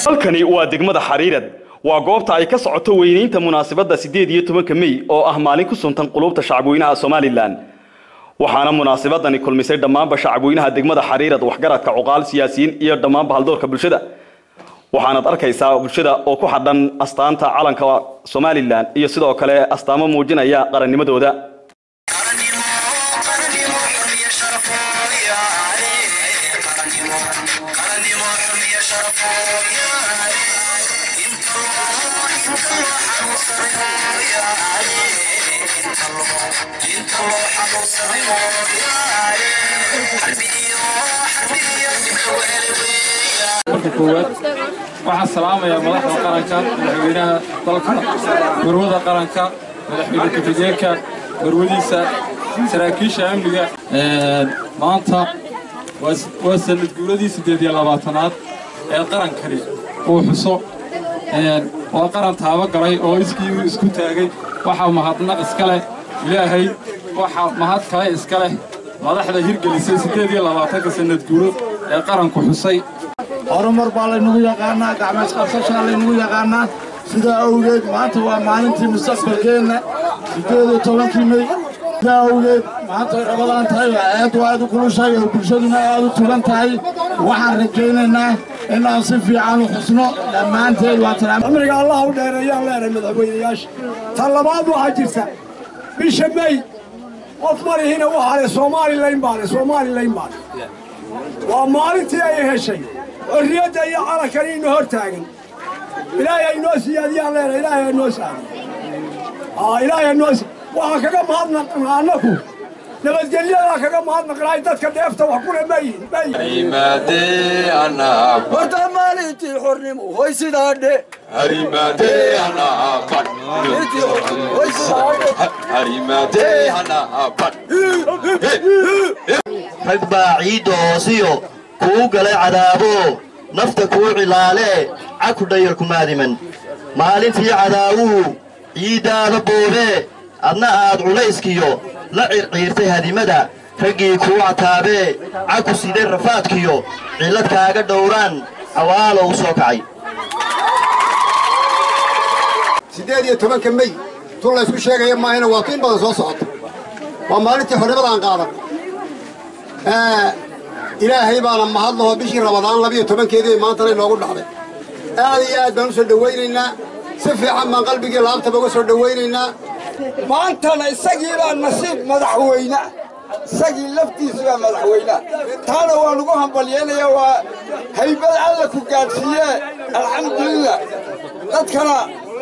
halkani waa degmada xariirad waa goobta ay ka socoto weynaynta munaasabadda siddeed iyo tobanka mey oo ah maalin ku suntan qulubta shacabweynaha somalilan waxaana munaasabadani kulmisay dhammaanba shacabweynaha degmada xariirad waxgaradka cuqaal siyaasiyiin iyo dhammaanba haldoorka bulshada waxaanaad arkaysaa bulshada oo ku xadhan astaanta calanka somalilan iyo sidoo kale astaamo muujinaya qarannimadooda marka koowaad waxaan salaamayaa madaxda qaranka madaxweynaha dalka garwada qaranka madaxweyne ku-xigeenka garwadiisa saraakiisha amniga maanta waa sanad guuradii siddeed iyo labaatanaad ee qarankani uu xuso waa qaran taabo galay oo iskii isku taagay waxaa mahadnaq iska leh ilaahay waxaa mahad kale iska leh madaxda hirgelisay siddeed iyo labaatanka sanad guuro ee qaranku xusay horumar baa laynagu yaqaannaa gacmees qabsashaa laynagu yaqaannaa sidaa awgeed maanta waa maalintii mustaqbalkeenna siddeed iyo tobankii mey sidaa awgeed maanta way rabadaan tahay waa aad u aad u kulushahay oo bulshaduna aad u tugan tahay waxaan rajaynaynaa inaan si fiican u xusno dhammaanteed waa amriga allah u dheereeyaan leenahay madaxweynayaasha tan labaad waxaa jirta bisha mey qof marihina waxaa le soomalilayn baa le soomalilayn baa le waa maalintii ay heshay xorriyadda iyo calankani ina hor taagan ilaahay aynoo siyaadiyaan leenahay ilaahay aynoo saadiy ilaahay aynoo waxaan kaga mahadnaqnaa annaku nabadgelyadaa kaga mahadnaqnaay dadka dheefta wax kule mayihin horta maalintii xornimo hoy sidaa dhe rag baa ciidda hoosiyo kuu galay cadaabo nafta kuu cilaalee caku dhayarkumaadiman maalintii cadaawuhu ciiddaada boobee adna aad culayskiyo la circiirtay hadimada raggii kuu cataabee caku siday rafaadkiyo cillad kaaga dhowraan cawaalo u soo kacay siddeed iyo tobanka mey tun laysku sheegaya maahayna waa tu in badan soo socota waa maalintii xornimadaan qaadan ilaahay baana mahadlaho bishii rabadaan labiyo tobankeedii maantana inoogu dhacday aad iyo aad baan u soo dhowaynaynaa si fiican baan qalbigii laabtaba uga soo dhowaynaynaa maantana isagii baa nasiib madaxweyne isagii laftiisi baa madaxweyne taana waan ugu hambalyeenaya waa haybad alla ku gaadhsiiye alxamdulilah dadkana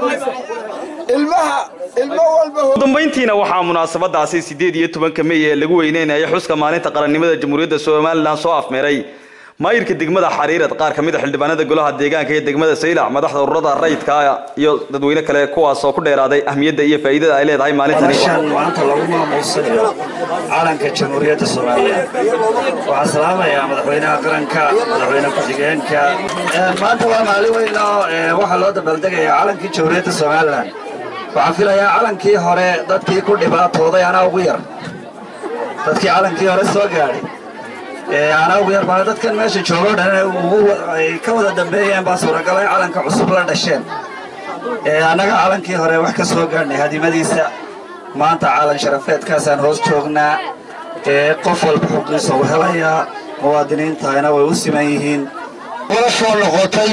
ilmaha ilmo walba ugu dambayntiina waxaa munaasabadaasi siddeed iyo tobanka mey ee lagu weyneynaya xuska maalinta qarannimada jamhuuriyadda somalilan soo afmeeray maayirka degmada xariirad qaar ka mid a xildhibaanada golaha deegaanka iyo degmada saylac madaxda ururada rayidka iyo dadweyne kale kuwaas oo ku dheeraaday ahmiyadda iyo faa'iidada ay leedahay maalintani madashan maanta lagu maamuusanayo calanka jamhuuriyadda soomaaliya waxaan salaamayaa madaxweynaha qaranka madaxweyne ku-xigeenka maanta waa maalin weyn oo waxaa loo dabaaldegaya calankii jamhuuriyadda somalilan waxaan filayaa calankii hore dadkii ku dhibaatooday anaa ugu yar dadkii calankii hore soo gaadhay anaa ugu yar baa dadkan meesha joogoo dhan ay ka wada dambeeyeen baa suuragal ay calanka cusub la dhasheen annaga calankii hore wax ka soo gaadhnay hadimadiisa maanta calan sharafeedkaasaan hoos joognaa qof walba xuqiisa u helayaa muwaadiniintahayna way u siman yihiin wala soo noqotay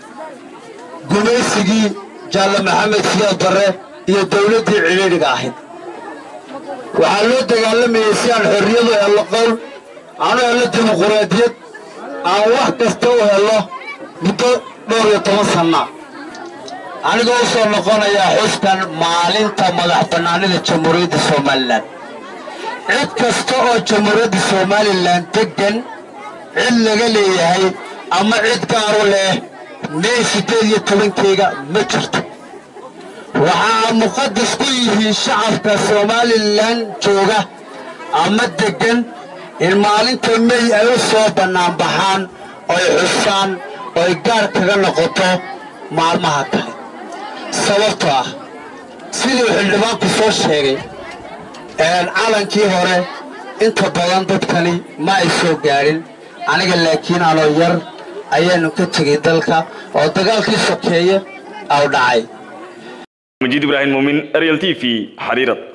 gumaysigii jaalle maxamed siyaad barre iyo dawladdii cidhiidhiga ahayd waxaa loo dagaalamayey si aan xorriyadu hello qowl aanu hello dimuquraadiyad aan wax kasta u hello muddo dhowr iyo toban sanna anigoo u soo noqonayaa xuskan maalinta madax bannaanida jamhuuriyadda somalilan cid kasta oo jamhuuriyadda somalilan deggan cid laga leeyahay ama cid gaaru leh mey siddeed iyo tobankeyga ma jirto waxaa muqadas ku yihiin shacabka somalilan jooga ama deggan in maalinta mey ay u soo bannaanbaxaan oy xusaan oy gaar kaga noqoto maalmaha kale sababtoo ah siduu xildhibaanku soo sheegay calankii hore inta badan dadkani ma ay soo gaadhin aniga laakiin anoo yar ayaanu ka tegay dalka oo dagaalkii sokeeye au dhacay majiid ibraahim muumin ariel t v xariirad